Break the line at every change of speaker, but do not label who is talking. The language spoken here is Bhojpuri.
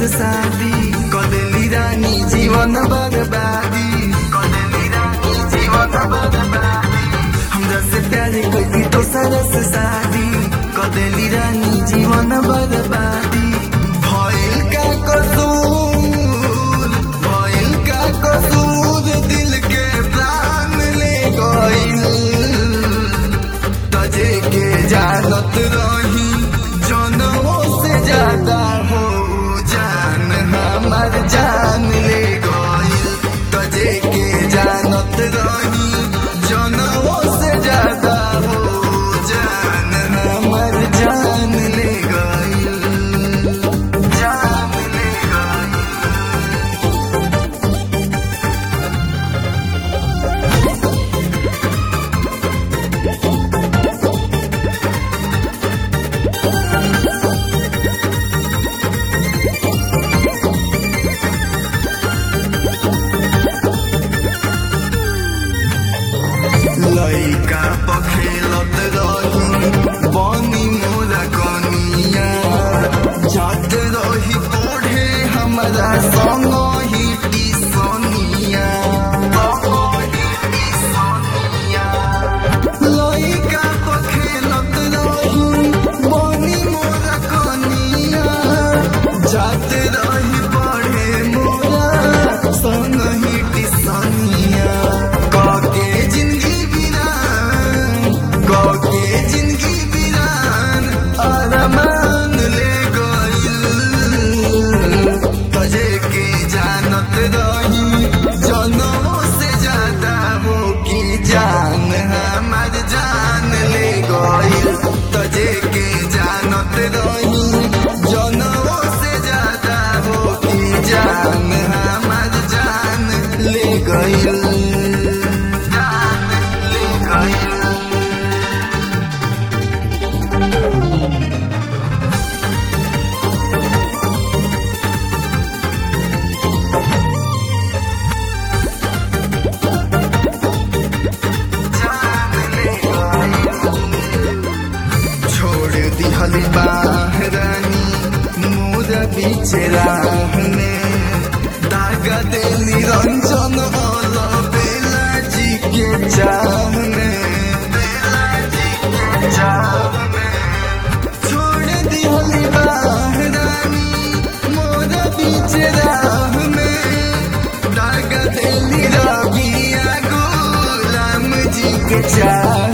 से शादी कदेली रानी जीवन बर्बादी कदेली रानी जीवन बर्बादी हमरा से प्यार कोई तो सरस शादी कदेली रानी जीवन बर्बादी भइल का कसूर भइल का कसूर दिल के प्राण ले गइल तजे के जानत रही जनों से ज्यादा हो जान हमार जान ले गइल तजे के जानत रही जनों से ज्यादा हो जान हमार जान ले गइल जान ले गइल लइका पखेलत रही बनी मोरा कनिया जात रही पढ़े हमरा संग ही टिसनिया लइका पखेलत रही बनी मोरा कनिया जात रही पढ़े मोरा संग ही टिसनिया कके जिंदगी बिरान कके जिंदगी बिरान अरमान ले गइल तजे के जानत रही जनों से ज्यादा हो कि जान हमार जान ले गइल तजे के जानत रही जनों से ज्यादा हो कि जान हमार जान ले गइल जान ले गइल छोड़ दिहल बाहरानी मोर बीच राह में दागा दे निरंजन अल बेला जी के चाह में बेला जी के चाह में छोड़ दिहल बाहरानी मोर बीच राह में दागा दे निरबिया गुलाम जी के चाह